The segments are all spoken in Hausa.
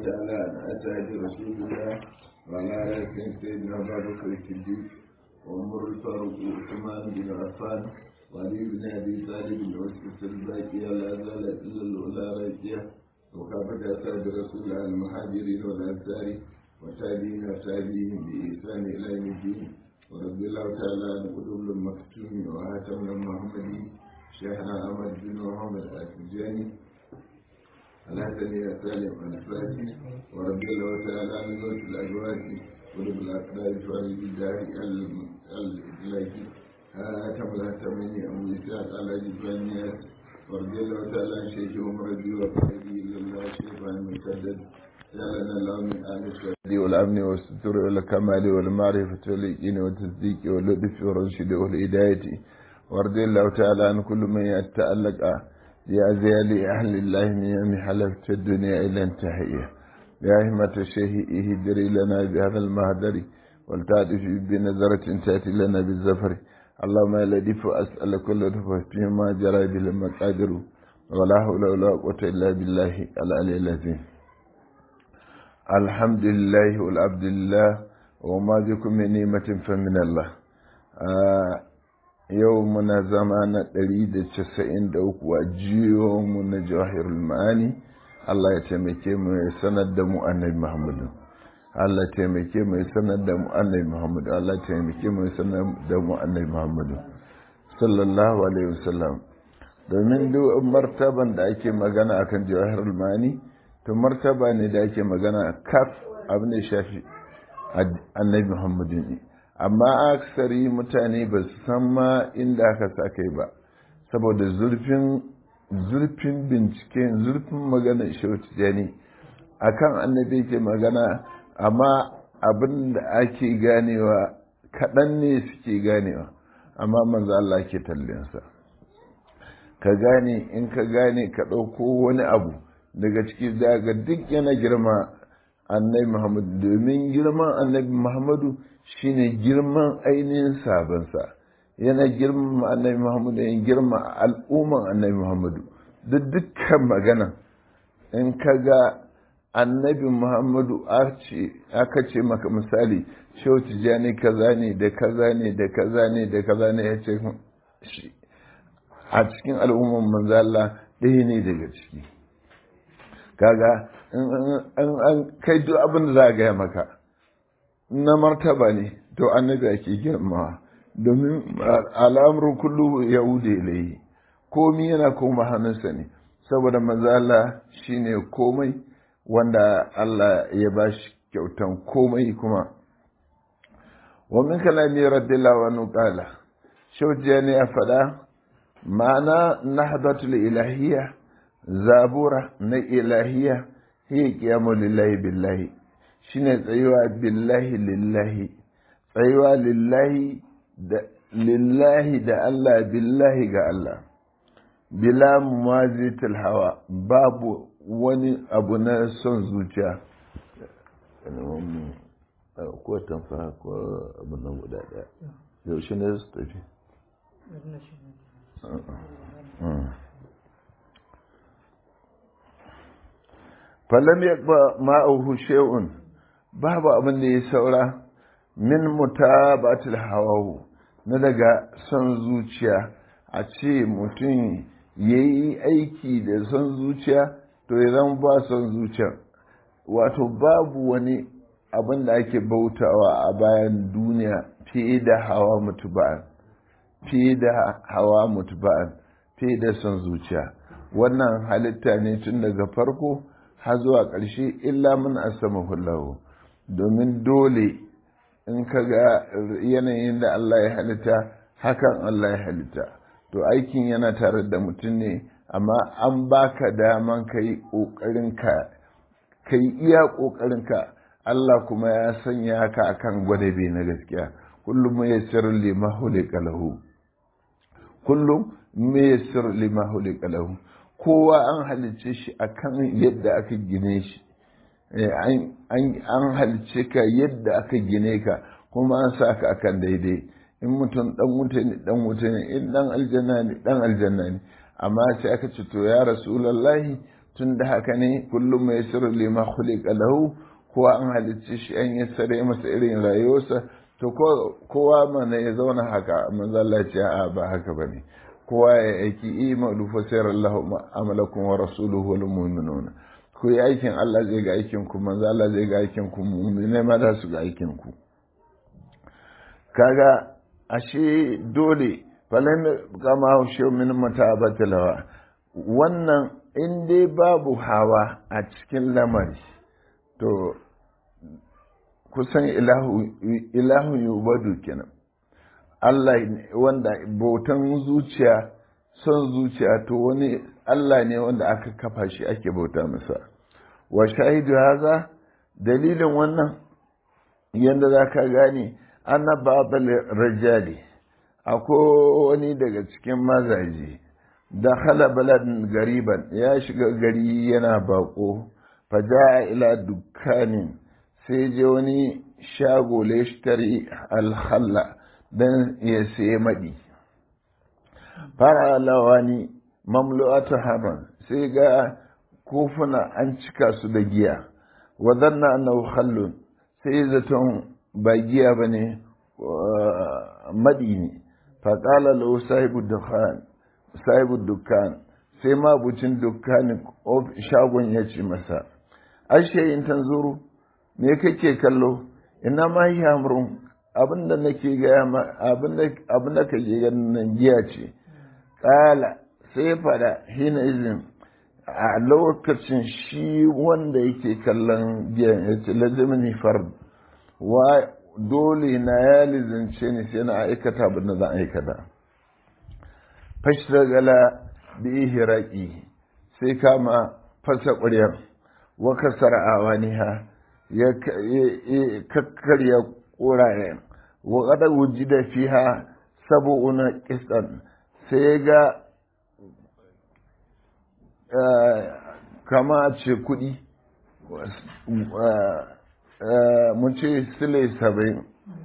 تعالى عن أسعد رسول الله وعلى آله سيدنا أبا بكر الصديق وعمر الفاروق وعثمان بن عفان وعلي بن أبي طالب وسط الباقية لا زالت إلا الأولى راجية وكافة أسعد رسول الله المهاجرين والأنصار وتابعين وتابعيهم بإحسان إلى يوم الدين ورضي الله تعالى عن قلوب المكتوم وهاتم المحمدي شيخنا أحمد بن محمد التجاني الحسن يا سالم الفاتي ورضي الله تعالى عن زوج الأزواج ولب الأقدار فارج الدار الإدلاكي هاتم الهتمين أبو إسحاق على جبانيات ورضي الله تعالى عن شيخهم رضي وفائده إلا الله شيخا المسدد جعلنا الله من أهل الشهد والأمن والستر والكمال والمعرفة واليقين والتصديق واللطف والرشد والهداية ورضي الله تعالى عن كل من يتألق بأزيال أهل الله من يوم حلفت الدنيا إلى انتهائها يا همة الشيخ اهدري لنا بهذا المهدر ولتعرف بنظرة تأتي لنا بالزفر اللهم يا لطيف أسأل كل رفع فيما جرى به المقادر ولا حول ولا قوة إلا بالله العلي العظيم الحمد لله والعبد لله وما بكم من نعمة فمن الله آه yau muna zama na ɗari da casa'in da uku a mu na jawahirul ma'ani Allah ya taimake mu ya sanar da mu annabi Muhammadu Allah ya taimake mu ya sanar da mu annabi Muhammadu Allah ya taimake mu ya sanar da mu annabi Muhammadu sallallahu alaihi wasallam domin duk martaban da ake magana akan jawahirul ma'ani to martaba ne da ake magana kaf abin da shafi annabi Muhammadu ne amma aksari mutane ba su san ma inda aka sa kai ba saboda zurfin zurfin bincike zurfin magana shautu ne akan annabi ke magana amma abin da ake ganewa kaɗan ne suke ganewa amma manzo Allah ke tallinsa ka gane in ka gane ka ɗauko wani abu daga ciki daga duk yana girma annabi muhammadu domin girman annabi muhammadu shine girman ainihin sabansa yana girman annabi muhammadu yana girma al'umman annabi muhammadu duk dukkan magana in ka ga annabi muhammadu aka ce maka misali shau tijjani kaza ne da kaza ne da kaza ne da kaza ne ya ce a cikin al'umman manzala ɗaya ne daga ciki kaga an kai duk abin da za a gaya maka na martaba ne to annabi ake girma domin al'amurin kullu yahuda ilayi komi yana koma hannunsa ne saboda mazala shine komai wanda Allah ya ba shi kyautan komai kuma wa min kalami radiyallahu anhu qala shawjiya ne a fada ma'ana nahdatul ilahiyya zabura na ilahiyya hiya qiyamu lillahi billahi shine tsayuwa billahi lillahi tsayuwa lillahi da lillahi da Allah billahi ga Allah bila mumazitul hawa babu wani abu na son zuciya ko tamfa ko abu nan guda daya yaushe ne su tafi falam yakba ma'ahu shay'un babu abin da ya saura min mutabatul hawahu na daga son zuciya a ce mutum ya yi aiki da son zuciya to ya zama ba son zuciya wato babu wani abin da ake bautawa a bayan duniya fiye da hawa mutuba'an fiye da hawa mutuba'an fiye da son zuciya wannan halitta ne tun daga farko har zuwa ƙarshe illa mun asama hullahu domin dole in ka ga yanayin da Allah ya halitta hakan Allah ya halitta to aikin yana tare da mutum ne amma an baka daman ka yi ƙoƙarinka ka yi iya ƙoƙarinka Allah kuma ya sanya ka akan gwadabe na gaskiya kullum ya sir lima hulika lahu kullum me ya sir lima hulika lahu kowa an halicce shi akan yadda aka gine shi an halice ka yadda aka gine ka kuma an sa ka akan daidai in mutum dan wuta ne dan wuta ne in dan aljanna ne dan aljanna ne amma sai aka ce to ya rasulullahi tun da haka ne kullum mai sirri lima khuliqa lahu kowa an halicci shi an yi sare masa irin rayuwarsa to kowa mana ya zauna haka manzo Allah ce a ba haka bane kowa ya aiki imalu fa sayar Allah amalakum wa rasuluhu wal mu'minuna ku yi aikin Allah zai ga aikin ku manzo Allah zai ga aikin ku mu'minai ma za su ga aikin ku kaga ashe dole falan kama haushe min matabatalawa wannan in dai babu hawa a cikin lamari to kusan ilahun yubadu kenan Allah wanda bautan zuciya son zuciya to wani Allah ne wanda aka kafa shi ake bauta masa wa shahidu haza dalilin wannan yadda za ka gane ana babal rajali akwai wani daga cikin mazaje da hala baladin gariban ya shiga gari yana bako faja ila dukkanin sai je wani shago leshtari alhalla don ya sayi maɗi fara lawani mamlu'atu haban sai ga kofuna an cika su da giya wadanna annahu khallun sai zaton ba giya bane maɗi ne faƙala lahu sahibu dukkan sahibu dukkan sai mabucin dukkanin shagon ya ce masa ashe in tanzuru me kake kallo ina ma yi hamrun abinda nake gaya ma abinda ka ke ganin nan giya ce ƙala sai fada hina izin a lokacin shi wanda yake kallon giyan ya ce lazimini fard wa dole na ya lizince ni sai na aikata abin da zan aikata fashtagala bi hiraki sai kama fasa ƙuryar wa kasara awaniha ya kakkarya ƙurayen wa ƙada wujida fiha sabu'una kistan sai ga kama ce kuɗi mun ce sile saba'in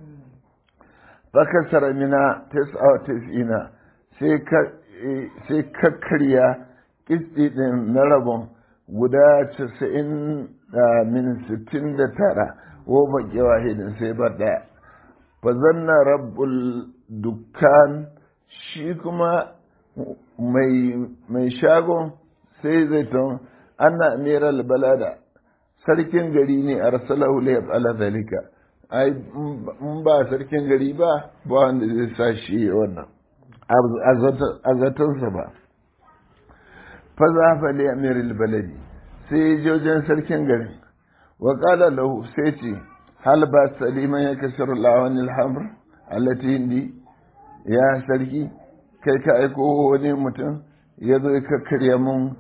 bakasar mina tis'ina sai kakkarya kisti ɗin na rabon guda casa'in min sittin da tara ko baƙi wahidin sai ba ɗaya fa zanna rabbul dukkan shi kuma mai shagon sai zai ton ana amiral balada sarkin gari ne a rasalahu la yaf'ala zalika ai in ba sarkin gari ba ba wanda zai sa shi wannan a zatonsa ba fa za fa li amiril baladi sai jojin sarkin garin wa qala lahu sai ce hal ba saliman ya kasar lawan alhamr allati indi ya sarki kai ka aiko wani mutum ya zo ka karya mun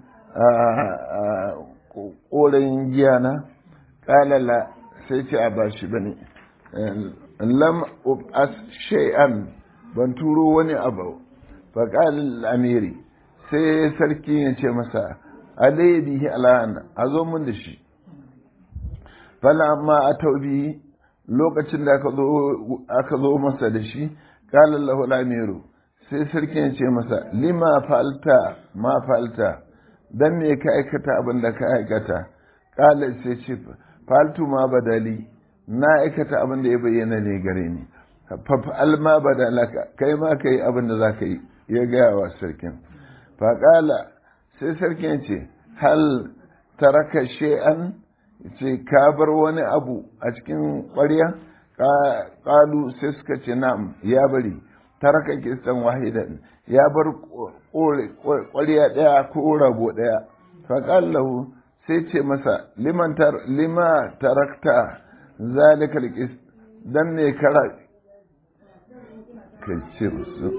ƙorayin giya na ƙalala sai ce a ba shi ba ne lam as shay'an ban turo wani abu faƙalin amiri sai sarki ya ce masa alayhi bihi ala'an a zo mun da shi fala amma a taubi lokacin da aka zo masa da shi ƙalar lahu amiru sai sarki ya ce masa lima falta ma falta dan me ka aikata abin da ka aikata kala sai ce faltu ma badali na aikata abin da ya bayyana ne gare ni fafal ma badalaka kai ma kai abin da zaka yi ya gaya wa sarkin fa kala sai sarkin ce hal taraka shay'an ce ka bar wani abu a cikin ƙwarya ƙalu sai suka ce na'am ya bari taraka kistan wahidan ya bar ƙwarya ɗaya ko rago ɗaya faƙallahu sai ce masa lima tarakta zalikal kis dan ne kara kai ce su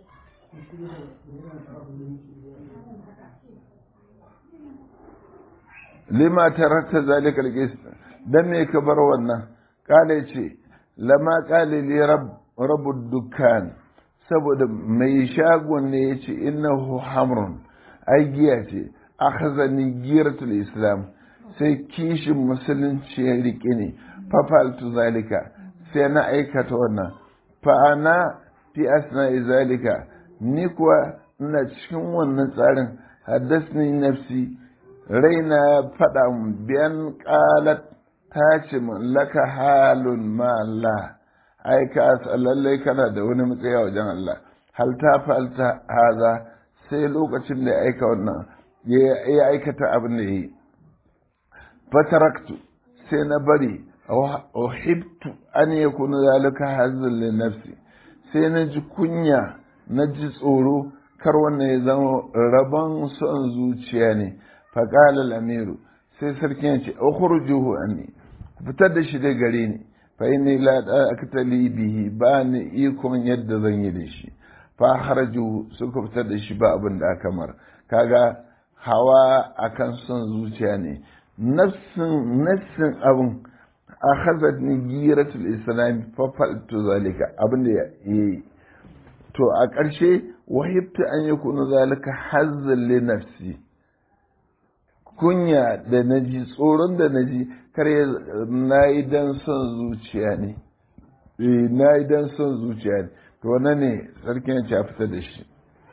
lima tarakta zalikal kis dan ne ka bar wannan kale ce lama kale li rabu dukkan saboda mai shagon ne ya ce innahu hamrun ai giya ce akhazani giratul islam sai kishin musulunci ya rike ne fafaltu zalika sai na aikata wannan fa ana fi asna zalika ni kuwa ina cikin wannan tsarin haddasni nafsi raina faɗa biyan ƙalat ta ce laka halun ma Allah ai ka lallai kana da wani matsayi wajen Allah hal ta falta haza sai lokacin da ya aika wannan ya aikata abin da ya yi fataraktu sai na bari uhibtu an yakuna zalika hazzan li nafsi sai na ji kunya na ji tsoro kar wannan ya zama rabon son zuciya ne faƙala lamiru sai sarkin ya ce ukhrujuhu anni fitar da shi dai gare ni fa inni la aqtali bihi ba ni ikon yadda zan yi da shi fa haraju suka fitar da shi ba abin da aka mar kaga hawa akan son zuciya ne nafsin nafsin abin akhazat ni giratul islam fa faltu zalika abin da yayi to a ƙarshe wahibta an yakunu zalika hazzan li nafsi kunya da naji tsoron da naji kar na yi dan son zuciya ne eh na yi dan son zuciya ne to wannan ne sarkin ya fita da shi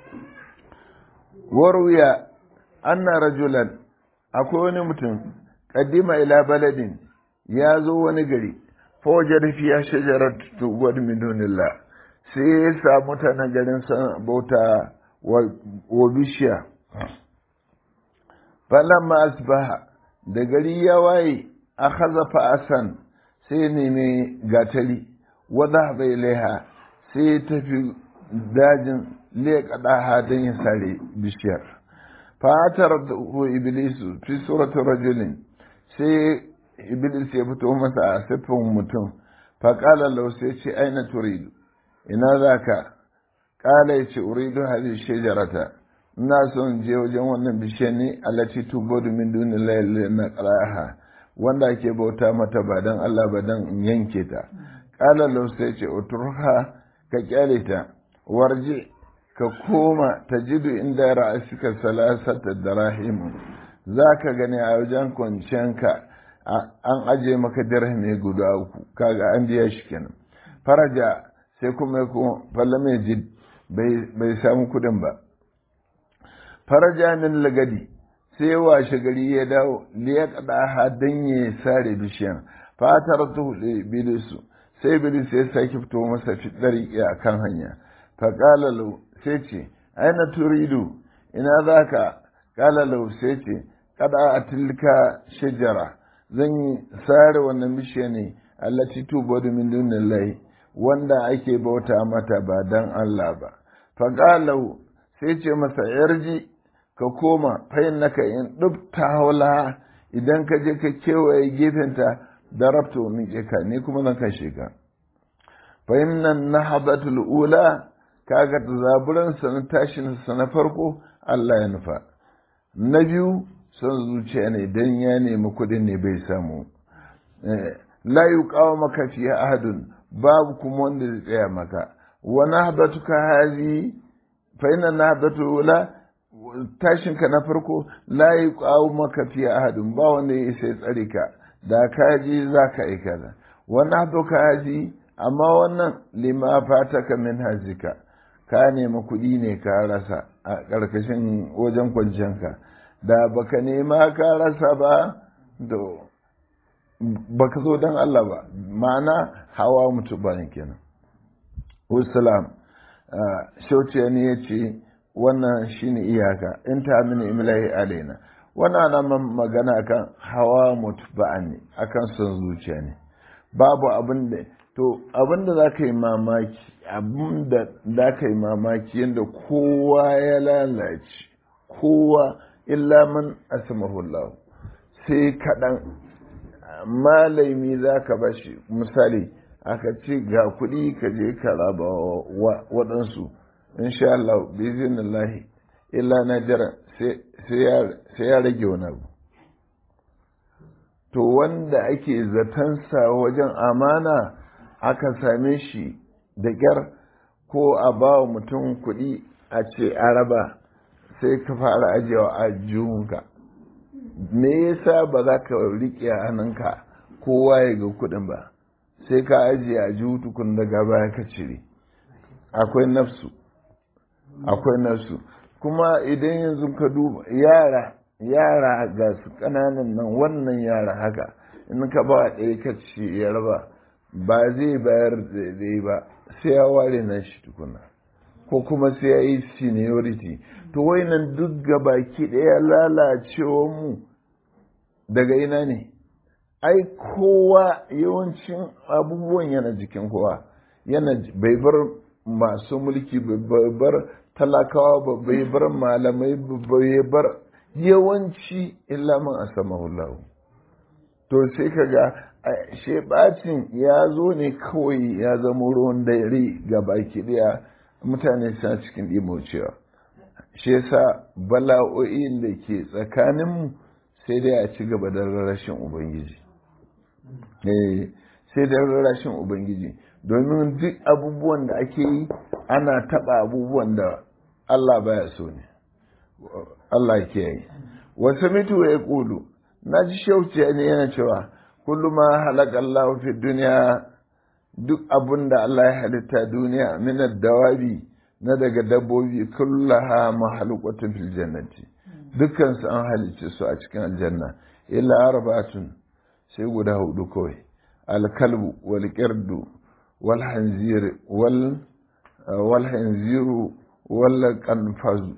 warwiya anna rajulan akwai wani mutum kaddima ila baladin ya zo wani gari fawajar fiya shajarar tuwar midunillah sai ya samu mutanen garin san bauta wa bishiya falamma asbaha da gari ya waye a hazafa asan sai neme gatari wadda bai laiha sai ya tafi dajin leƙaɗa don ya sare bishiyar fatar da iblisu fi suratun rajulin sai iblis ya fito masa a siffin mutum faƙala lau sai ce aina turidu ina za ka ƙala ya ce uridu hadin shajarata ina son je wajen wannan bishiyar ne alati tubodu min duni laili na ƙaraha wanda ake bauta mata ba don Allah ba don in yanke ta ƙala lau sai ce uturha ka kyale ta warje ka koma ta jidu inda ra'asika salasata darahimu za ka gani a wajen kwanciyanka an aje maka dirhami guda uku kaga an biya shi kenan faraja sai kuma ya kuma falla mai jid bai samu kudin ba faraja min lagadi sai washe gari ya dawo liya kada ha dan ya sare bishiyan fatar tu bilisu sai bilis ya sake fito masa fitari a kan hanya faƙala lau sai ce aina turidu ina za ka ƙala lau sai ce kada a tilka shajara zan yi sare wannan bishiya ne allati tubodu min dunillahi wanda ake bauta mata ba dan Allah ba faƙalau sai ce masa yarji ka koma fayin naka in dubta haula idan ka je ka kewaye gefenta da rabto miƙe ka ne kuma zan kashe ka fayin nan na habatul ula kaga zaburansa na tashinsa na farko Allah ya nufa na biyu son zuciya ne don ya nemi kudin ne bai samu la yuqawa maka fi ahadun babu kuma wanda zai tsaya maka wa nahdatuka hazi fa inna nahdatu la tashinka na farko la yuqawa maka fi ahadun ba wanda ya sai tsare ka da ka ji zaka yi kaza wa nahduka hazi amma wannan lima fataka min hazika ka nemi kuɗi ne ka rasa a ƙarƙashin wajen kwanciyanka da baka nema ka rasa ba da baka zo don Allah ba ma'ana hawa mutu bayan kenan wasalam shauciya ne ya ce wannan shine iyaka in ta mini imlahi alaina wannan na magana kan hawa mutu ba'an ne akan son zuciya ne babu abin da to abin da za ka yi mamaki abin da za ka yi mamaki yadda kowa ya lalace kowa illa man asamahullahu sai kaɗan malami za ka bashi misali aka ce ga kuɗi ka je ka raba waɗansu insha Allah bizinillahi illa na jira sai ya rage wani abu to wanda ake zatansa wajen amana aka same shi da ƙyar ko a ba wa mutum kuɗi a ce a raba sai ka fara ajiyewa a jihunka me yasa ba za ka riƙe a hannunka kowa ya ga kuɗin ba sai ka ajiye a jihu tukun daga baya ka cire akwai nafsu akwai nafsu kuma idan yanzu ka duba yara yara ga su ƙananan nan wannan yara haka in ka ba ɗaya ka ce ya raba ba zai bayar da ba sai ya ware nan shi tukuna ko kuma sai ya yi seniority to nan duk baki ɗaya lalacewa mu daga ina ne ai kowa yawancin abubuwan yana jikin kowa yana bai bar masu mulki bai bar talakawa ba bai bar malamai bai bar yawanci illa man asamahullahu to sai kaga shebacin ya zo ne kawai ya zama ruwan dare ga baki daya mutane suna cikin cewa shi yasa bala'o'in da ke tsakaninmu sai dai a ci gaba da rashin ubangiji sai da rashin ubangiji domin duk abubuwan da ake yi ana taɓa abubuwan da Allah baya so ne Allah ke yi wasu mitu ya ƙulu na ji shauciya ne yana cewa kullum ma halaka Allah fi duniya duk abun da Allah ya halitta duniya minar dawabi na daga dabbobi kullaha mahalukatun fil jannati dukkan su an halicce su a cikin aljanna illa arba'atun sai guda hudu kawai alkalbu wal qirdu wal hanzir wal wal hanziru wal qanfaz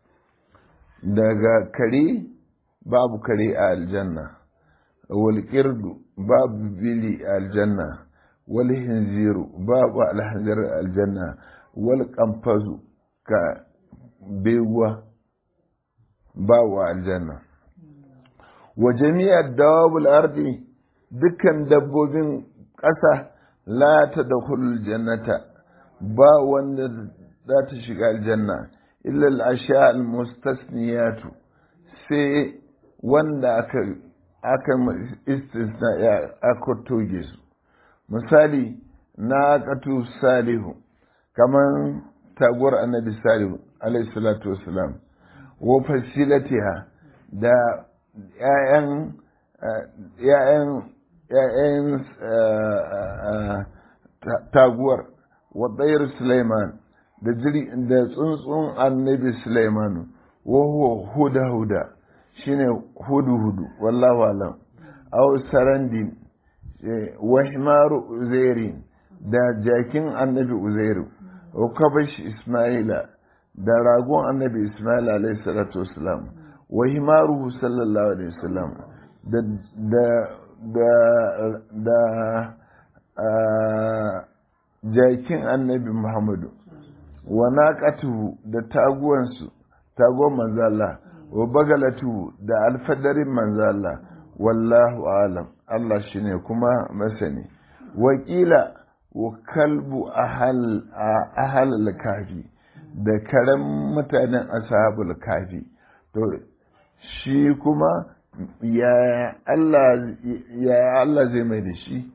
daga kare babu kare a aljanna wal qirdu babu bili a aljanna wal hanziru babu al hanzir a aljanna wal qanfaz ka bewa babu aljanna wa jami'ar dawabul ardi dukkan dabbobin ƙasa la ta da jannata ba wanda za ta shiga aljanna illa al'asha al-mustasniyatu sai wanda aka aka istisna ya aka toge su misali na katu salihu kaman taguwar annabi salihu alaihi salatu wasalam wa fasilatiha da ‘ya'yan ‘ya'yan taguwar waɗayar Suleiman da tsuntsun annabi Suleimanu wahuwa huda-huda shine hudu-hudu wallahu alam au sarandin wa himaru uzairin da jakin annabi uzairu wa kabash ismaila da ragon annabi ismail alaihi salatu wasalam wa himaruhu sallallahu alaihi wasallam da da da da jakin annabi muhammadu wa naqatuhu da taguwansu taguwan manzala wa bagalatu da alfadarin manzala wallahu alam Allah shine kuma masani wakila wa kalbu ahal ahal kafi da karen mutanen ashabul kafi to shi kuma ya Allah ya Allah zai mai da shi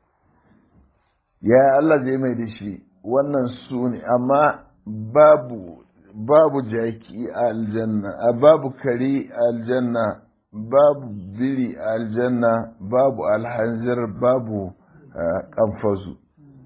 ya Allah zai mai da shi wannan su ne amma babu babu jaki a aljanna babu kare a aljanna babu biri a aljanna babu alhanzir babu kamfasu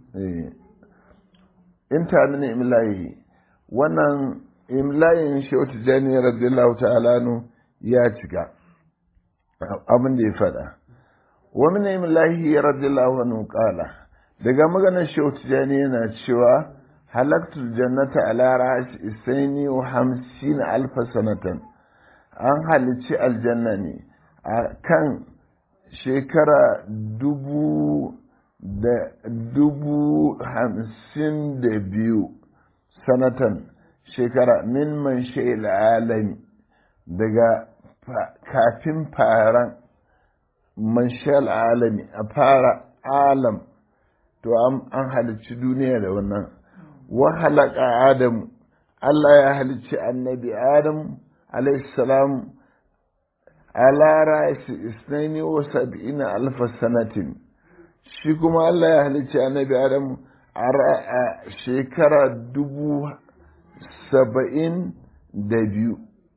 in ta mini imlayi wannan imlayin shautu jani radiyallahu ta'ala nu ya cika abin da ya faɗa wa min imlahi radiyallahu anhu qala daga maganar shautu jani yana cewa halaktul jannata ala ra'as isaini wa hamsin alfa sanatan an halicci aljanna ne a kan shekara dubu da dubu hamsin da biyu sanatan shekara min man sha'il alami daga kafin faran man sha'il alami a fara alam to an halicci duniya da wannan wa halaka adamu Allah ya halicci annabi Adam salam ala ra'asi isnaini wa sab'ina alfa sanatin shi kuma Allah ya halicci annabi Adam a shekara dubu saba'in da biyu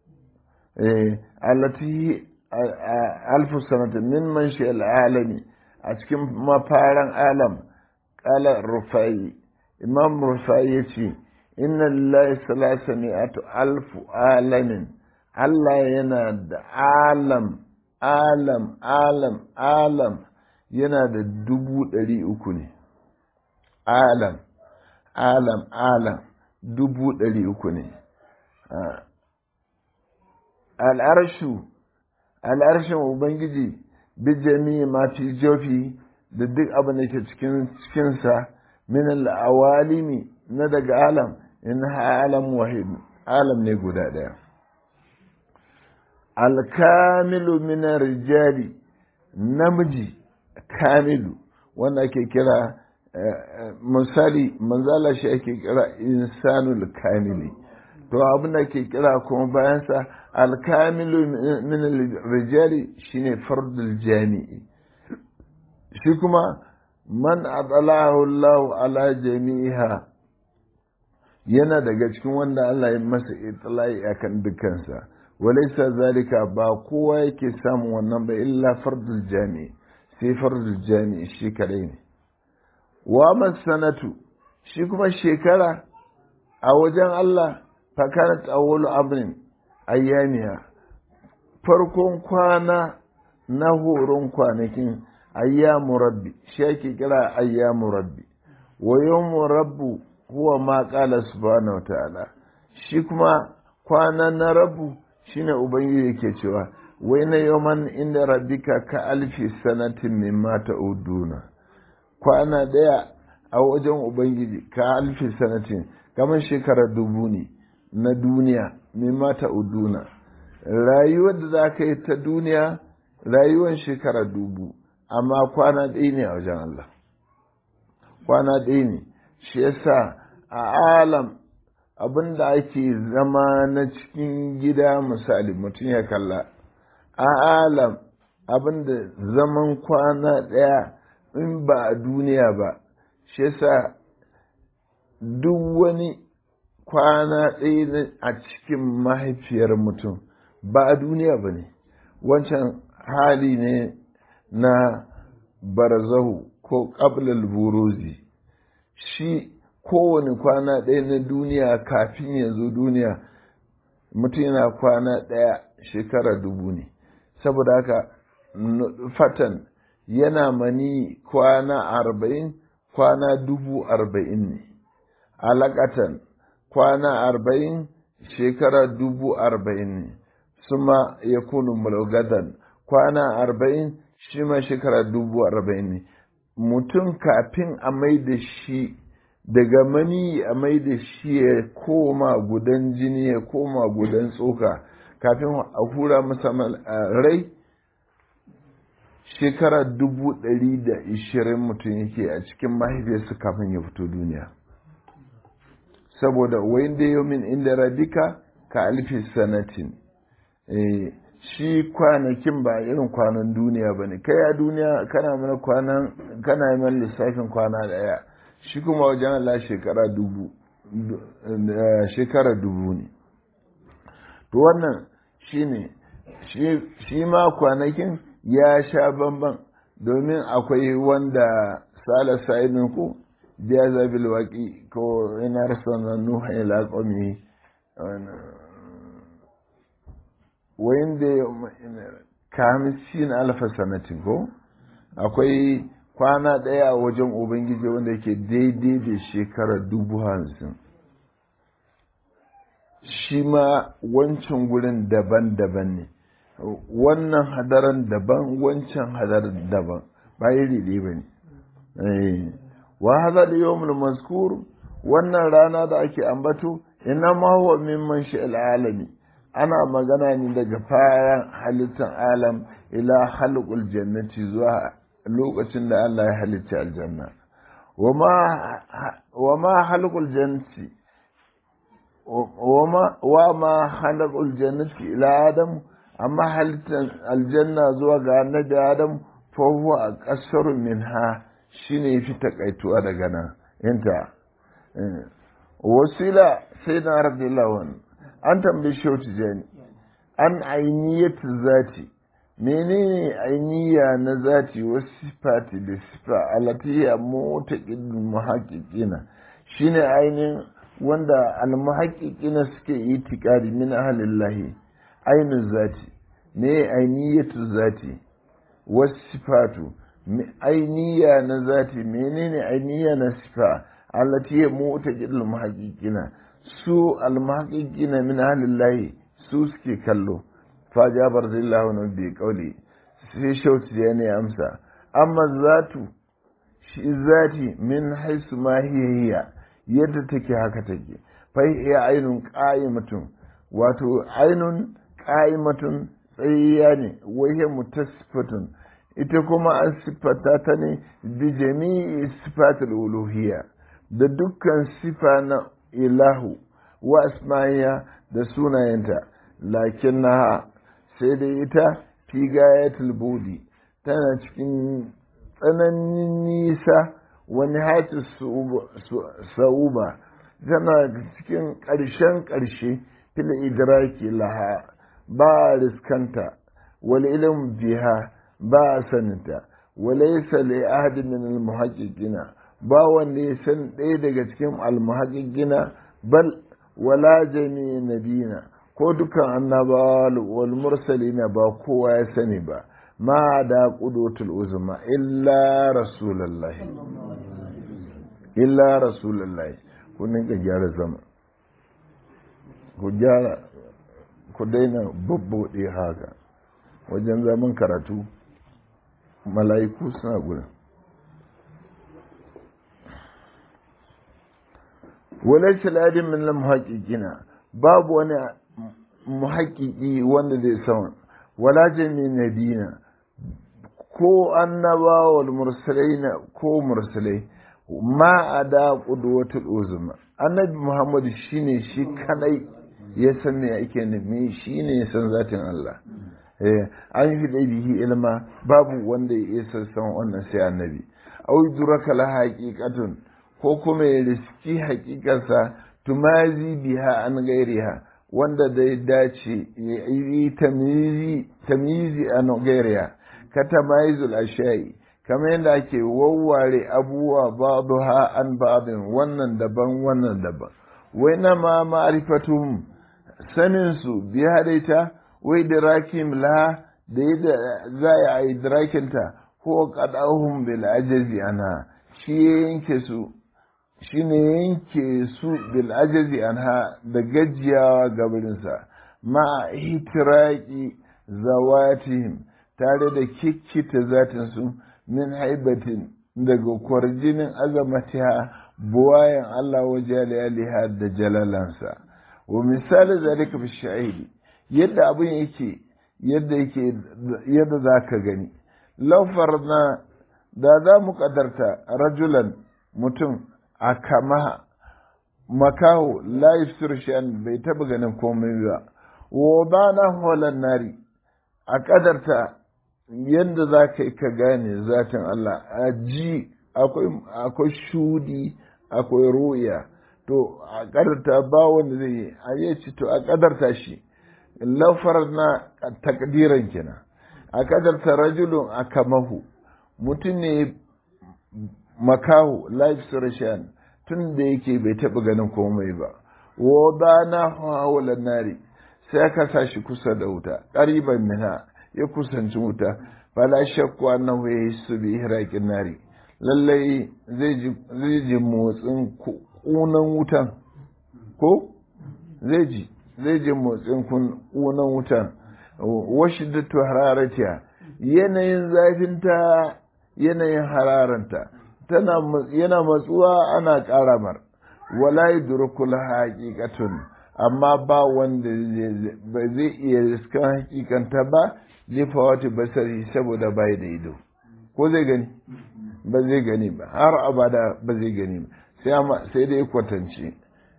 allati alfa sanatin min man shi al'alami a cikin mafaran alam ƙala rufai imam rufai ya ce inna lillahi salasa mi'atu alfu alamin Allah yana da alam alam alam alam yana da dubu ɗari uku ne alam alam alam dubu ɗari uku ne al'arshu al'arshin ubangiji bi jami'i ma fi jofi da duk abin da ke cikin cikinsa min al'awalimi na daga alam in alam wahid alam ne guda ɗaya alkamilu min rijali namiji kamilu wanda ake kira misali manzala shi ake kira insanul kamili to abin da ke kira kuma bayansa alkamilu min rijali shine fardul jami'i shi kuma man adalahu Allah ala jami'iha yana daga cikin wanda Allah ya masa itlai akan dukansa walaysa zalika ba kowa yake samun wannan ba illa fardul jami'i sai fardul jami'i shi kadai ne wa masanatu shi kuma shekara a wajen Allah fakanat awwalu amrin ayyamiha farkon kwana na horon kwanakin ayyamu rabbi shi ake kira ayyamu rabbi wa yawmu rabbu huwa ma qala subhanahu wataala shi kuma kwana na rabbu shine ubangiji yake cewa wai na yawman inda rabbika ka alfi sanatin mimma ta'uduna kwana daya a wajen ubangiji ka alfi sanatin kamar shekara dubu ne na duniya mimma ta'uduna rayuwar da za ka yi ta duniya rayuwar shekara dubu amma kwana ɗaya ne a wajen Allah kwana ɗaya ne shi yasa a alam abin da ake zama na cikin gida misali mutum ya kalla a alam abin da zaman kwana ɗaya in ba a duniya ba shi yasa duk wani kwana ɗaya a cikin mahaifiyar mutum ba a duniya ba ne wancan hali ne na barzahu ko ƙablal buruzi shi kowane kwana ɗaya na duniya kafin ya zo duniya mutum yana kwana ɗaya shekara dubu ne saboda haka fatan yana mani kwana arba'in kwana dubu arba'in ne alaƙatan kwana arba'in shekara dubu arba'in ne suma ya kunu mulgadan kwana arba'in shi ma shekara dubu arba'in ne mutum kafin a mai da shi daga mani a mai da shi ya koma gudan jini ya koma gudan tsoka kafin a hura masa rai shekara dubu ɗari da ishirin mutum yake a cikin mahaifiyarsa kafin ya fito duniya saboda wayin da yomin inda rabika ka alfi sanatin shi kwanakin ba irin kwanan duniya ba ne kai a duniya kana mana kwanan kana yi mana lissafin kwana daya shi kuma wajen Allah shekara dubu shekara dubu ne to wannan shi ne shi ma kwanakin ya sha bamban domin akwai wanda sala sa'idin ku jaza bil waqi ko ina rasana nuha ila qawmi wayin da kamsin alfa sanatin ko akwai kwana ɗaya a wajen ubangiji wanda yake daidai da shekara dubu hamsin shi ma wancan gurin daban-daban ne wannan hadaran daban wancan hadaran daban ba iri ɗaya ba ne wa hada da yawmul mazkur wannan rana da ake ambato ina ma huwa mimman shi al'alami ana magana ne daga fayan halittar alam ila halqul jannati zuwa lokacin da Allah ya halitta aljanna wa ma halqul jannati wa ma halqul jannati ila adam amma halittar aljanna zuwa ga annabi adam fa huwa aqsaru minha shine fi takaituwa daga nan inta wasila sayyidina radiyallahu anhu an tambayi shehu tijani an ainiyatu zati menene ainiya na zati wasu sifati da sifa alatiya mutaqin muhaqqiqina shine ainihin wanda almuhaqqiqina suke itikadi min ahlillahi ainihin zati me ainiyatu zati wasu sifatu ainiya na zati menene ainiya na sifa allati ya mu'ta jidul muhaqqiqina su al muhaqqiqina min ahlillahi su suke kallo fa jabar zillahu na bi qawli sai shauti ya ne amsa amma zatu shi zati min haisu ma hiya yadda take haka take fa hiya ainun qa'imatun wato ainun qa'imatun tsayayya ne wahiyar mutasfatun ita kuma an siffata ta ne bi jami'i sifatul uluhiyya da dukkan sifa na ilahu wa asma'iya da sunayenta lakin na sai dai ita fi gayatul budi tana cikin tsananin nisa wani hati sa'uba tana cikin ƙarshen ƙarshe fil idraki laha ba riskanta wal ilm biha ba saninta walaysa li ahadin min al muhaqqiqina ba wanda ya san ɗaya daga cikin al muhaqqiqina bal wala jami nabina ko dukan annabawa wal mursalina ba kowa ya sani ba ma da qudutul uzma illa rasulullahi illa rasulullahi kun ka gyara zama ku gyara ku daina babbaɗe haka wajen zaman karatu mala'iku suna gudun wale shaladin min muhaƙiƙina babu wani muhaƙiƙi wanda zai sama wala jami nabina ko annaba wal mursalai ko mursalai ma a da ƙudwatul uzma annabi muhammadu shine shi kadai ya san me ake nufi shi ne ya san zatin Allah an fi da bihi ilma babu wanda ya san san wannan sai annabi au duraka la haqiqatun ko kuma ya riski haƙiƙarsa tumazi biha an gairiha wanda da ya dace ya yi tamizi an gairiha ka tamayizul ashai kamar yadda ake wawware abubuwa ba'daha an ba'din wannan daban wannan daban wai na ma ma'rifatuhum saninsu biya daita wai da rakim la da yadda za a yi drakinta ko kadahun bil ajazi ana shi ya yanke su shi ne yanke su bil ajazi anha da gajiyawa gabarinsa ma hitiraki zawatihim tare da kikkita zatinsu min haibatin daga kwarjinin azamatiha buwayen Allah waje da jalalansa. wa misali zalika fi shahidi yadda abin yake yadda yake yadda za ka gani laufar na da za mu kadarta rajulan mutum a kama makaho la shan bai taba ganin komai ba wa ba na holan nari a kadarta yadda za ka yi ka gane zatin Allah a ji akwai shudi akwai ruya to a kadarta ba wanda zai yi a yi ci to a kadarta shi lafar na takdiran kenan a kadarta rajulun a kamahu mutum ne makahu life suration tun da yake bai taɓa ganin komai ba wa ba na hawala nari sai aka sa shi kusa da wuta ƙariban mina ya kusanci wuta fala shakku annahu yahissu bi ihraqin nari lallai zai ji motsin ƙunan wutan ko zai ji zai ji motsin ƙunan wutan washi da hararatiya yanayin zafinta yanayin hararanta tana yana matsuwa ana ƙara mar wala yudrikul haqiqatun amma ba wanda ba zai iya riskan hakikanta ba zai fawati basari saboda bai da ido ko zai gani ba zai gani ba har abada ba zai gani ba sai dai kwatance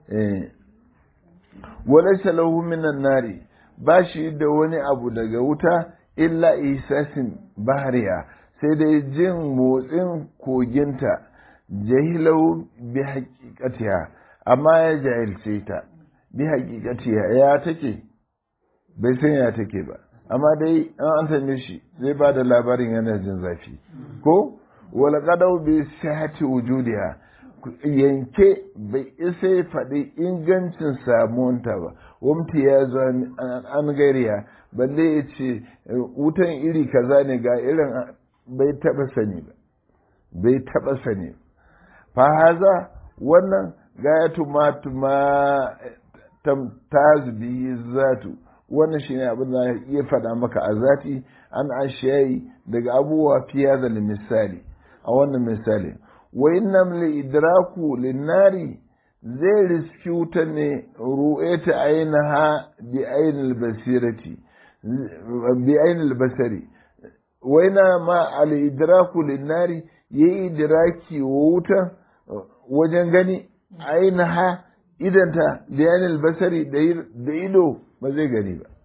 wala shalahu minan nari ba shi da wani abu daga wuta illa isasin bahariya sai dai jin motsin koginta jahilau bi haƙiƙatiya amma ya jahilce ta bi haƙiƙatiya ya take bai san ya take ba amma dai an tambaye shi zai ba da labarin yana jin zafi ko wala qadau bi sihhati wujudiha yanke bai isa ya faɗi ingancin samuwanta ba wamti ya zo an gariya balle ya ce wutan iri kaza ne ga irin bai taɓa sani ba bai taɓa sani fa haza wannan gayatu ma tuma tazbi zatu wannan shine abin da iya faɗa maka a zati an ashiyayi daga abubuwa fiye da misali a wannan misali wa innam li idraku linnari zai riski wuta ne ru'eta ainiha bi ainil basirati bi ainil basari wa ina ma al idraku linnari yayi idraki wa wuta wajen gani ainiha idanta bi ainil basari da ido ba zai gani ba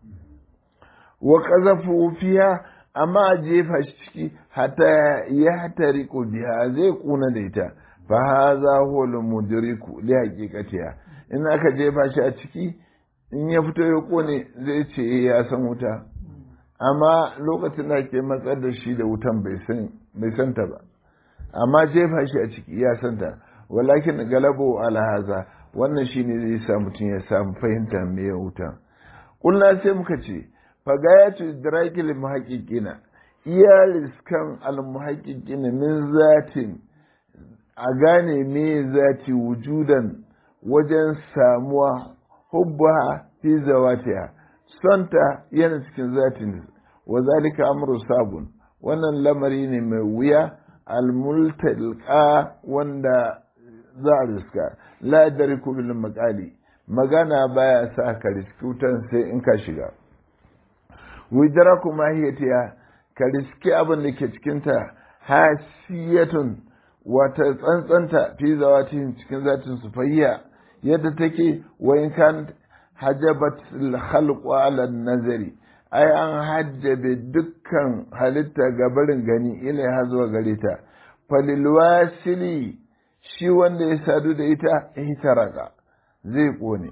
wa qazafu fiha amma a jefa shi ciki hata ya hatari biha zai kuna da ita fa haza huwa mudriku li haqiqatiha in aka jefa shi a ciki in ya fito ya kone zai ce ya san wuta amma lokacin da ke matsar da shi da wutan bai san bai san ta ba amma jefa shi a ciki ya san ta walakin galabo ala haza wannan shine zai sa mutum ya samu fahimta me wuta kullu sai muka ce fagayatu idrakil muhaqqiqina iya riskan al muhaqqiqina min zatin a gane me zati wujudan wajen samuwa hubba fi zawatiha sonta yana cikin zatin wa zalika amru sabun wannan lamari ne mai wuya al multalqa wanda za a riska la dariku bil maqali magana baya sa ka riski wutan sai in ka shiga widraku mahiyatiya ka riski abin da ke cikinta hasiyatun wata tsantsanta fi zawatin cikin zatin su fayya yadda take wa in kan hajabat al-khalqu ala nazari ai an hajjabe dukkan halitta ga barin gani ila ya zuwa gare ta falil wasili shi wanda ya sadu da ita ihtaraka zai kone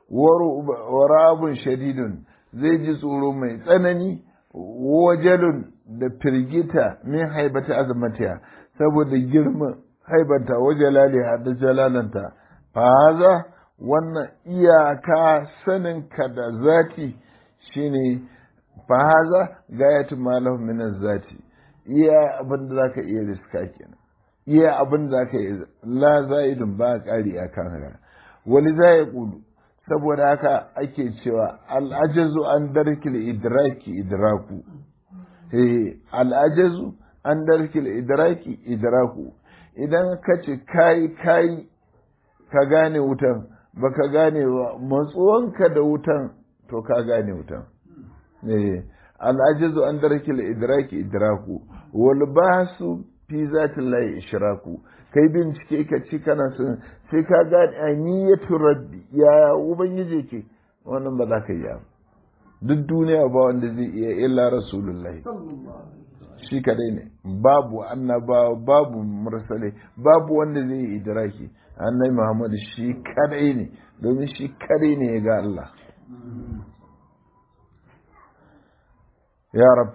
warabun shadidun zai ji tsoro mai tsanani wajalun da firgita min haibata azamatiya saboda girman haibanta wajalaliha da jalalanta fahaza wannan iyaka saninka da zati shine fahaza gayatu malahu min zati iya abin da zaka iya riska kenan iya abin da zaka iya la zaidun ba ƙari akan haka wali za ya kudu saboda haka ake cewa al'ajazu an darkil idraki idraku al'ajazu an darkil idraki idraku idan ka ce kayi kayi ka gane wutan ba ka gane ba matsuwanka da wutan to ka gane wutan al'ajazu an darkil idraki idraku wal basu fi zatin layi ishraku kai bincike ka ci kana son sai ka gane aniyatu rabbi ya ubangiji ke wannan ba za ka yi duk duniya ba wanda zai iya illa rasulullahi shi kadai ne babu annaba babu mursale babu wanda zai yi idraki annabi muhammad shi kadai ne domin shi kadai ne ga Allah ya rab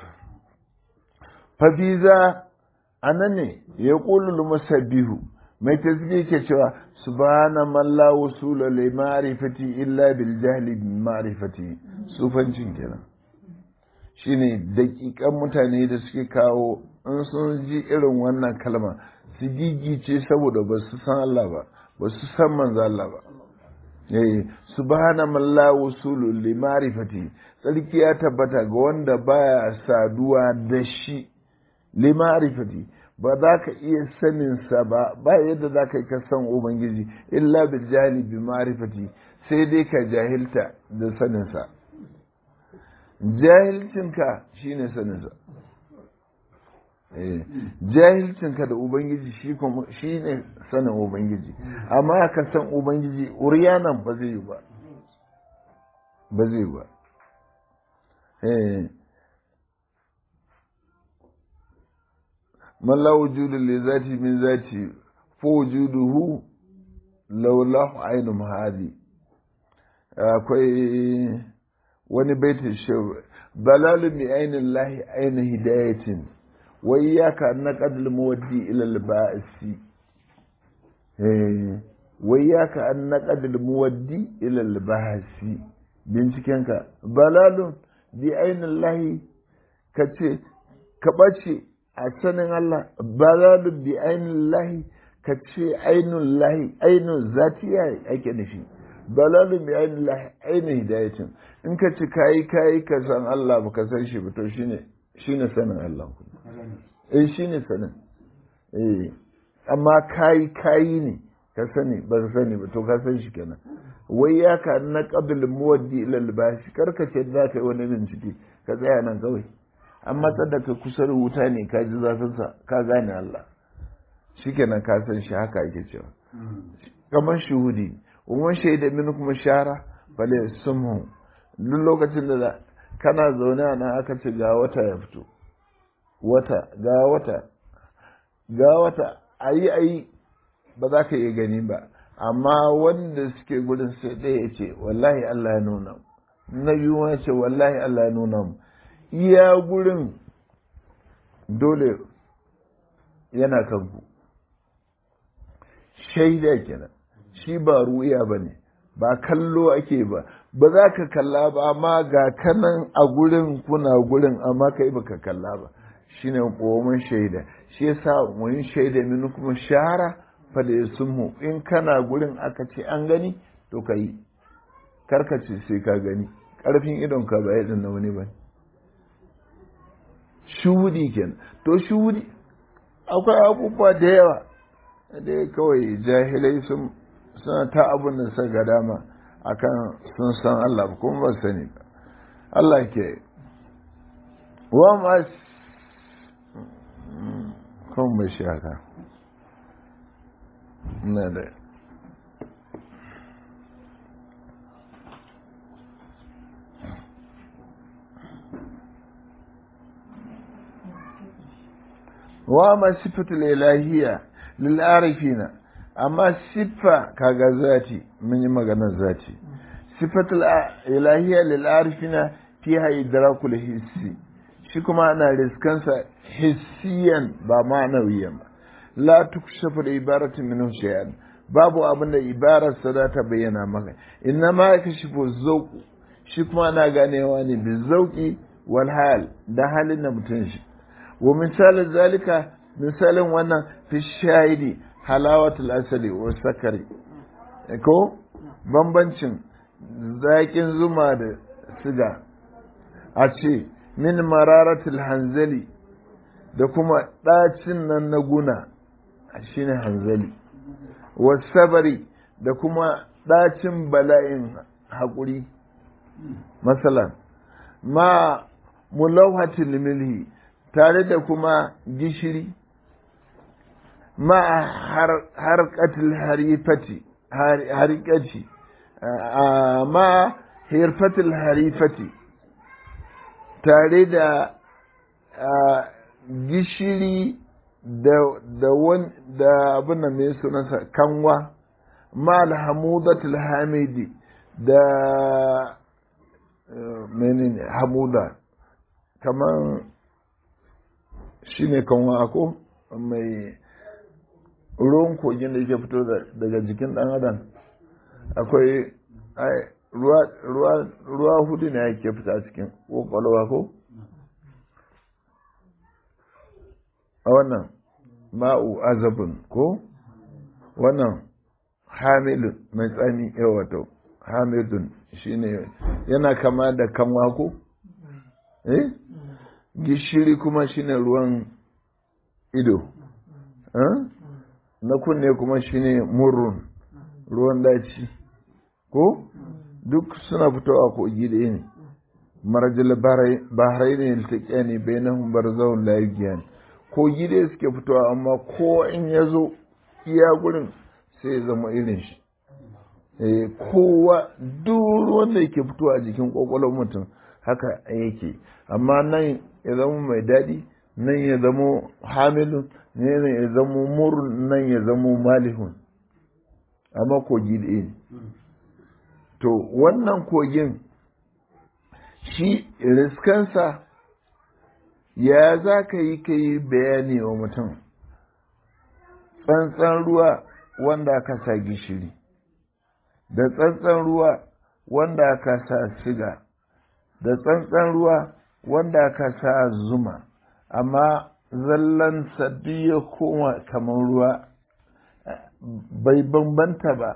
fa biza anan ne ya ƙulul musabbihu mai tasbih ke cewa subhana man la wusula li ma'rifati illa bil jahli bi ma'rifati sufancin kenan shine daƙiƙan mutane da suke kawo in sun ji irin wannan kalma su gigice saboda ba su san Allah ba ba su san manzo Allah ba eh subhana man la wusulu li ma'rifati tsarki ya tabbata ga wanda baya saduwa da shi li ma'rifati ba za ka iya saninsa ba ba yadda za ka yi ka san ubangiji illa bil jahili bi ma'rifati sai dai ka jahilta da saninsa jahilcinka shine saninsa jahilcinka da ubangiji shi kuma shine sanin ubangiji amma ka san ubangiji uriyanan ba zai yi ba ba zai yi ba man la wujudu li zati min zati fa wujuduhu laulahu ainu mahadi akwai wani baitin shehu balalu bi ainin lahi aina hidayatin wa iyyaka naqadul muwaddi ila al-ba'si wai ya ka an naƙadil muwaddi ilal bahasi bincikenka balalun bi ainihin lahi ka ce ka ɓace a sanin Allah balalun bi ainihin lahi ka ce ainihin lahi ainihin zatiya ake nufi balalun bi ainihin lahi ainihin hidayatin in ka ci kayi kayi ka san Allah ba ka san shi ba to shine shine sanin Allah eh shine sanin eh amma kayi kayi ne ka sani ba ka sani ba to ka san shi kenan wai ya ka na qabil muwaddi ila albashi karka ce za ka yi wani bincike ka tsaya nan kawai amma da ka kusa da wuta ne ka ji zafin sa ka gane Allah shikenan ka san shi haka ake cewa kamar shuhudi umman shaida min kuma shara bale sumhu duk lokacin da kana zaune a nan aka ce ga wata ya fito wata ga wata ga wata ayi ayi ba za ka iya gani ba amma wanda suke gudun sai ɗaya ya ce wallahi Allah ya nuna na biyu ya ce wallahi Allah ya nuna mu iya gurin dole yana kanku shaida kenan shi ba ruya ba ne ba kallo ake ba ba za ka kalla ba amma ga kanan a gurin kuna gurin amma kai ba ka kalla ba shine ƙomin shaida shi yasa mun shaida min kuma shahara fada ya sunmu in kana gurin aka ce an gani to ka yi karkace sai ka gani ƙarfin idon ka ba yadda na wani ba shuhudi kenan to shuhudi akwai abubuwa da yawa da kawai jahilai sun suna ta abin da suka ga dama akan sun san Allah kuma ba sani ba Allah ke wa ma kan bai shi haka na da wa ma sifatul ilahiyya lil arifina amma siffa kaga zati mun yi maganar zati sifatul ilahiyya lil arifina fiha idrakul hissi shi kuma ana riskansa hissiyan ba ma'anawiyan ba la tukshafu da ibaratu minhu shay'an babu abin da ibarar sa za ta bayyana maka inna ma yakashifu zawqu shi kuma ana ganewa ne bi zauki wal hal da halin da mutum shi wa misalin zalika misalin wannan fi shahidi halawatul asali wa sakari ko bambancin zaƙin zuma da siga a ce min mararatul hanzali da kuma ɗacin nan na guna shine hanzali wasabari da kuma ɗacin bala'in haƙuri masalan ma mulauhatul milhi tare da kuma gishiri ma harkatul harifati harikaci ma hirfatul harifati tare da gishiri da da abin da mai sunansa kanwa ma alhamudatul hamidi da menene hamuda kamar shi ne kanwa ako mai ruwan kogin da yake fito daga jikin dan adam akwai ruwa hudu ne yake fita cikin kwakwalwa ko a wannan ma'u azabin ko wannan hamilun mai tsami yawato hamidun shine yana kama da kanwa ko eh gishiri kuma shine ruwan ido na kunne kuma shine murrun ruwan daci ko duk suna fitowa kogi da ne marajil bahrai ne iltaƙiya ne bai na humbar zaun layigiyan kogi da suke fitowa amma ko in ya zo iya gurin sai ya zama irin shi kowa duk ruwan da yake fitowa a jikin kwakwalwar mutum haka yake amma nan ya zama mai daɗi nan ya zama hamilun nan ya zama murun nan ya zama malihun amma kogi da ne to wannan kogin shi riskansa ya za ka yi ka yi bayani wa mutum tsantsan ruwa wanda aka sa gishiri da tsantsan ruwa wanda aka sa siga da tsantsan ruwa wanda aka sa zuma amma zallan duk ya koma kamar ruwa bai bambanta ba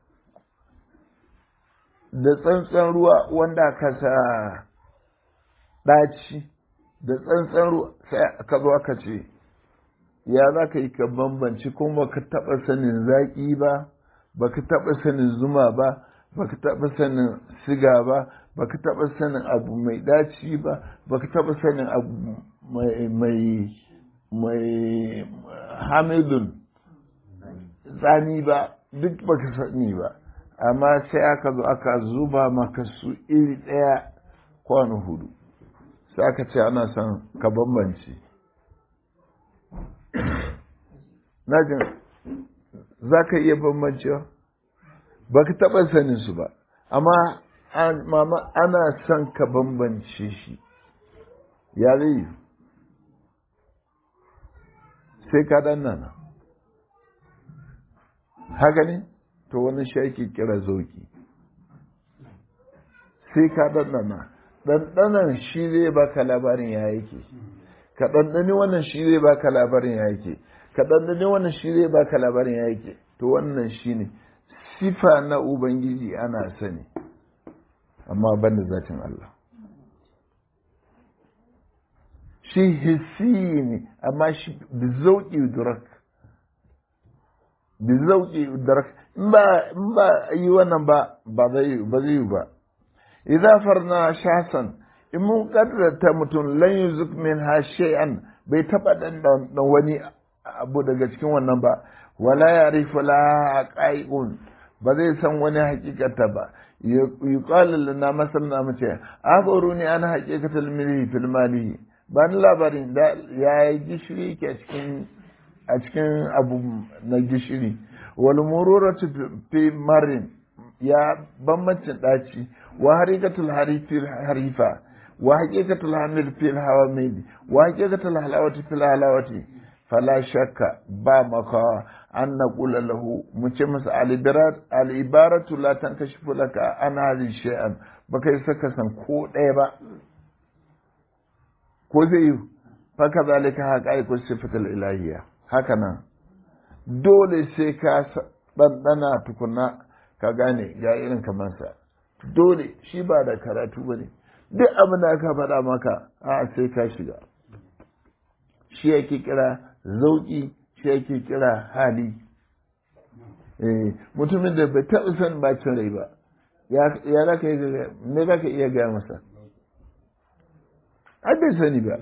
da tsantsan ruwa wanda aka sa ɗaci da tsantsan ruwa sai aka zo aka ce ya za ka yi ka bambanci kuma ka taɓa sanin zaƙi ba ba ka taɓa sanin zuma ba ba ka taɓa sanin siga ba ba ka taɓa sanin abu mai ɗaci ba ba ka taɓa sanin abu mai mai hamidun tsani ba duk ba ka sani ba amma sai aka zo aka zuba maka su iri ɗaya kwano hudu sai aka ce ana son ka bambance najin za ka iya bambancewa ba ka taɓa sanin su ba amma mama ana son ka bambance shi ya zai sai ka ɗan nana haka ne to wani shi ake kira zauki sai ka ɗanɗana ɗanɗanan shi zai baka labarin ya yake ka ɗanɗani wannan shi zai baka labarin ya yake ka ɗanɗani wannan shi zai baka labarin ya yake to wannan shi ne sifa na ubangiji ana sani amma ban da zatin Allah shi hissi ne amma shi bizauki durak bizauki durak in ba in ba yi wannan ba ba zai ba zai ba idza farna shasan in mun kaddarta mutum lan yuzuk min ha shay'an bai taba dan dan wani abu daga cikin wannan ba wala ya'rifu la qai'un ba zai san wani hakikata ba yuqalu lana masalna mace akhbaruni an haqiqatal milhi fil mali ba ni labarin da ya yi gishiri ke a cikin abu na gishiri wal mururatu fi marin ya bambancin daci wa harikatul harifil harifa wa haqiqatul hamil fil hawamid wa haqiqatul halawati fil halawati fala shakka ba maka an naqula lahu mu ce masa al ibaratu la tankashifu laka an hadhi shay'an baka yi saka san ko ɗaya ba ko zai yi faka zalika haƙa'iƙus sifatul ilahiyya haka nan dole sai ka ɗanɗana tukuna ka gane ga irin kamansa dole shi ba da karatu ba ne duk abin da aka faɗa maka a sai ka shiga shi yake kira zauƙi shi yake kira hali mutumin da bai taɓa son bacin rai ba ya za ka yi me za ka iya gaya masa ai bai sani ba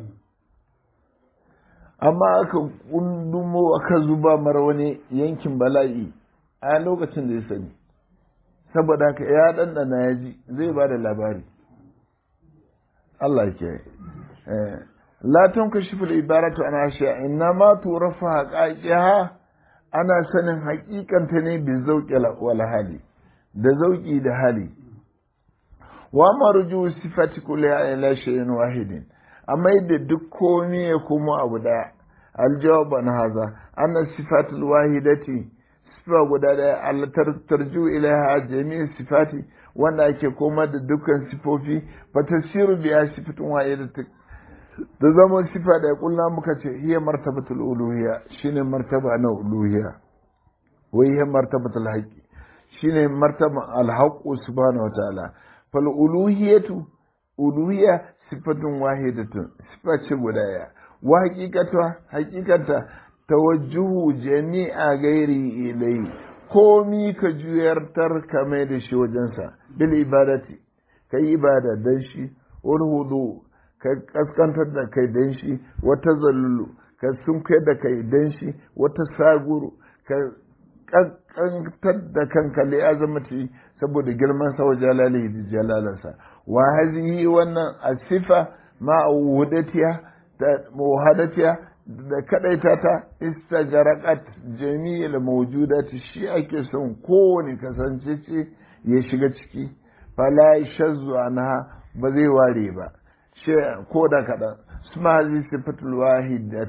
amma aka kundumo aka zuba mara wani yankin bala'i a lokacin da ya sani saboda haka ya ɗanɗana ya ji zai ba da labari Allah ke latin ka shi fil ibaratu ana ashiya inna ma turafa haƙaƙiha ana sanin haƙiƙanta ne bi zauƙi wal hali da zauƙi da hali wa marju sifati kulli ila shay'in wahidin amma yadda duk komai ya komo abu daya aljawab an haza anna sifatul wahidati sifa guda daya Allah tarju ilaiha jami'in sifati wanda ake koma da dukkan sifofi fa tasiru biya sifatun wahidati da zama sifa da kullum muka ce hiya martabatul uluhiyya shine martaba na uluhiyya wai hiya martabatul haqqi shine martaba al-haqqu subhanahu wa ta'ala fal uluhiyatu uluhiyya sifatun wahidatun sifa ce guda ya wa hakikata hakikata tawajjuhu jami'a gairi ilai komi ka juyartar ka mai da shi wajensa bil ibadati ka yi ibada dan shi wani hudu ka kaskantar da kai dan shi wata zallulu ka sunkai da kai dan shi wata saguru ka kaskantar da kanka li azamati saboda girman sa wa jalalihi da jalalansa wa hazihi wannan asifa ma wudatiya da muhadatiya da kadaita ta istajaraqat jami'il mawjudati shi ake son kowane kasance ce ya shiga ciki fala shazzu anha ba zai ware ba shi ko da kadan suma hazi sifatul wahidat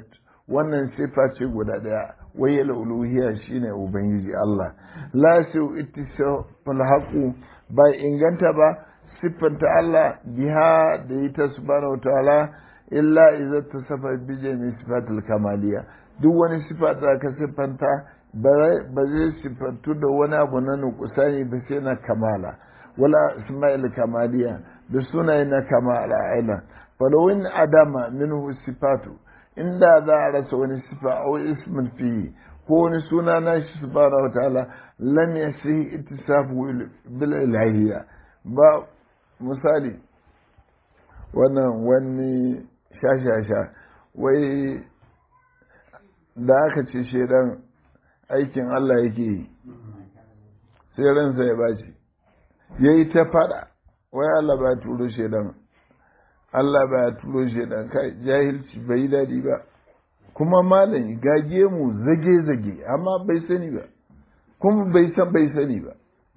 wannan sifa ce guda daya wai uluhiyya shine ubangiji Allah la su ittisafal haqu ba inganta ba siffanta Allah biha da ita subhanahu ta'ala illa idza tasafa bi jami sifatul kamaliya duk wani sifa da ka siffanta ba zai siffantu da wani abu na nukusani ba sai na kamala wala isma'il kamaliya da sunaye na kamala aina falawin adama minhu sifatu inda za a rasa wani sifa a ismin fi ko wani suna na shi subhanahu wa ta'ala lam yasihi ittisafu bil ilahiyya ba misali wannan wani shashasha wai da aka ce shedan aikin Allah yake yi sai ransa ya baci ya yi ta fada wai Allah ba turo shedan Allah ba turo shedan kai jahilci bai yi daɗi ba kuma malami gage mu zage-zage amma bai sani ba kuma bai san bai sani ba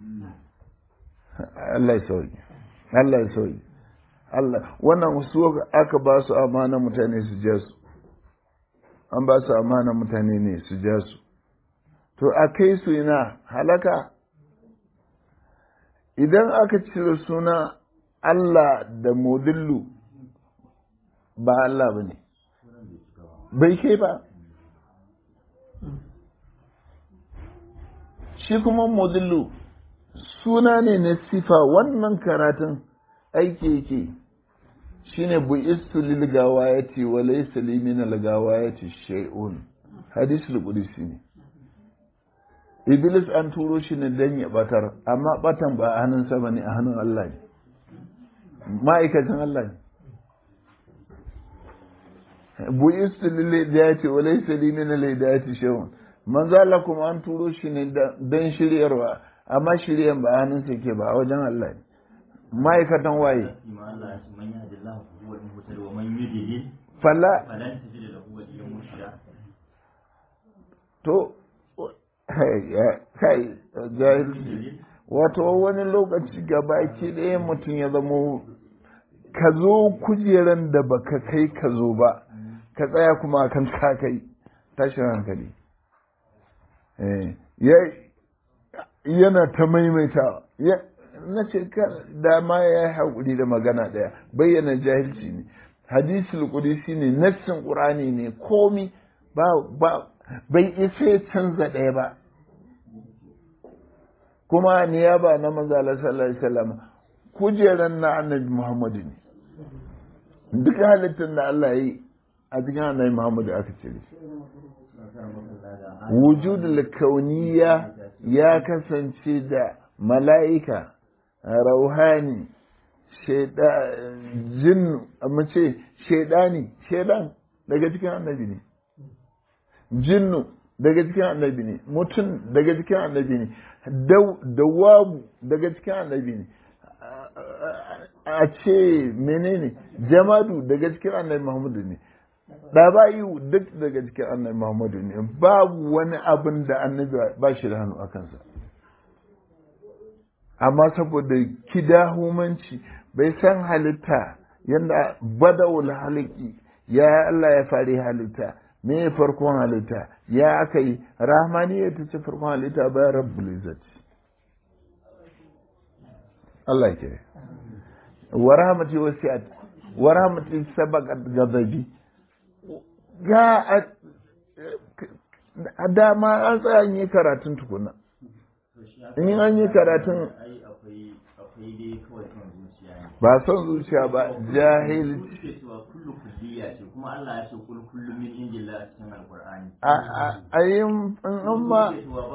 Allah ya sauki Allah ya sauki Allah wannan su aka ba su amana mutane su ja su an ba su amana mutane ne su ja su to a kai su ina halaka idan aka cire suna Allah da modillu ba Allah ba ne bai kai ba shi kuma modillu suna ne na sifa wannan karatun aiki yake shi ne bu'istu lil gawayati wa laysa li min al gawayati shay'un hadisul qudsi ne iblis an turo shi ne dan ya batar amma batan ba a hannun sa bane a hannun Allah ne ma'aikacin Allah ne bu'istu lil hidayati wa laysa li min al hidayati shay'un manzo Allah kuma an turo shi ne dan shiryarwa amma shiryan ba hannun sa ke ba a wajen Allah ne ma'aikatan waye fala to kai jahilci wato wani lokaci gaba ki ɗaya mutum ya zamo ka zo kujeran da baka kai ka zo ba ka tsaya kuma kan ka kai tashin hankali yana ta maimaita na ce dama ya yi haƙuri da magana ɗaya bayyana jahilci ne hadisul qudsi ne nassin qur'ani ne komi ba ba bai isa ya canza ɗaya ba kuma niyaba na manzo Allah sallallahu alaihi wasallam kujeran na annabi Muhammadu ne duk halittar da Allah yi a cikin annabi Muhammadu aka cire wujudul kauniya ya kasance da mala'ika rauhani jin mace shaidani shaidan daga cikin annabi ne jinnu daga cikin annabi ne mutum daga cikin annabi ne dawabu daga cikin annabi ne a ce menene jamadu daga cikin annabi muhammadu ne ɗaba'iyu duk daga cikin annabi muhammadu ne babu wani abin da annabi ba shi da hannu a kansa amma saboda kidahumanci bai san halitta yadda badawul haliki ya Allah ya fari halitta me ya farkon halitta ya aka yi rahmaniya ta ce farkon halitta bayan rabbul izzati Allah ke wa rahmati wasi'at wa rahmati sabaqat ghadabi ga a dama an tsaya yi karatun tukuna in an yi karatun ba son zuciya ba jahil a yin in ma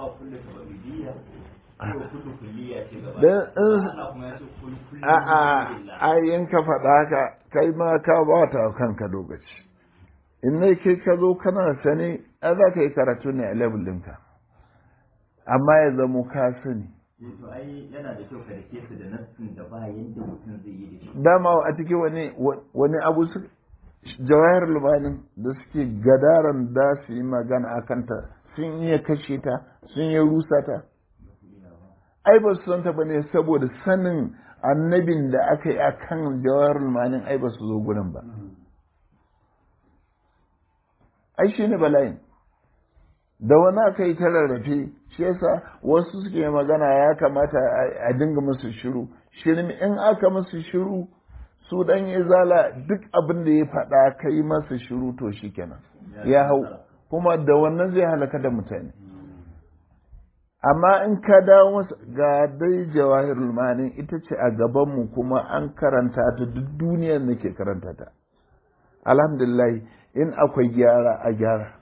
a yin ka faɗa ka kai ma ka ba ta kanka lokaci in ne kai ka zo kana sani a za ka yi karatu ne a level ɗinka amma ya zamo ka sani to ai yana da kyau ka rike su da nassin da ba yanda mutum zai yi da shi dama a cikin wani wani abu su jawahar lubanin da suke gadaran da su yi magana a kanta sun iya kashe ta sun iya rusa ta ai ba su santa ba ne saboda sanin annabin da aka yi a kan jawahar lubanin ai ba su zo gurin ba ai shi ne bala'in da wani aka yi ta rarrafe shi yasa wasu suke magana ya kamata a dinga musu shiru shirmi in aka musu shiru su dan izala duk abin da ya faɗa kai masa shiru to shi kenan ya hau kuma da wannan zai halaka da mutane amma in ka dawo masa ga dai jawahirul mani ita ce a gabanmu kuma an karanta ta duk duniyar nake karanta ta alhamdulillah in akwai gyara a gyara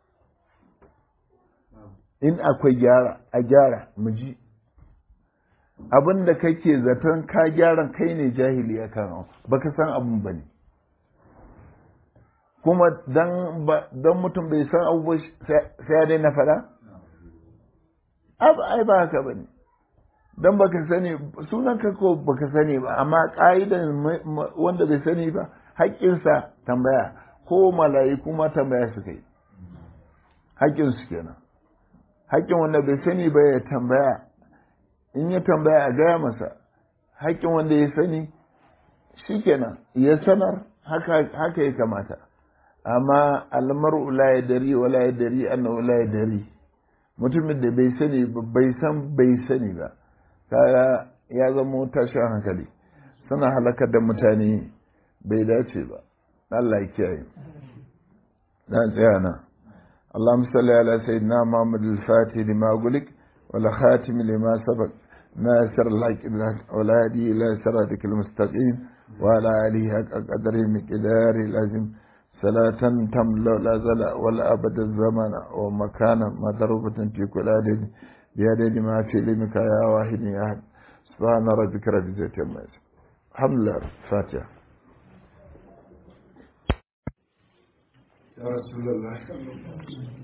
in akwai gyara a gyara mu ji abin da kake zaton ka gyaran kai ne jahili a kan baka san abin ba ne kuma don mutum bai san abubuwa sai ya daina faɗa? ai ba haka ba ne don baka sani sunan ka ko baka sani ba amma ƙa'idan wanda bai sani ba haƙƙinsa tambaya ko mala'iku ma tambaya su kai haƙƙinsu kenan haƙƙin wanda bai sani ba ya tambaya in ya tambaya a gaya masa haƙƙin wanda ya sani shikenan ya sanar haka ya kamata amma almar'u la yadri wa la yadri annahu la yadri mutumin da bai sani ba bai san bai sani ba kaya ya zama tashin hankali suna halakar da mutane bai dace ba Allah ya kiyaye dan tsaya na اللهم صل على سيدنا محمد الفاتح لما أقولك ولا خاتم لما سبق ناصر الحق ولا هدي إلى صراطك المستقيم وعلى آله حق قدره مقدار العظيم صلاة تملا لا زل ولا أبد الزمن ومكانا مضروبة في كل عدد بعدد ما في علمك يا واحد يا أحد سبحان ربك رب العزة عما يصفون الحمد لله الفاتحة يا رسول الله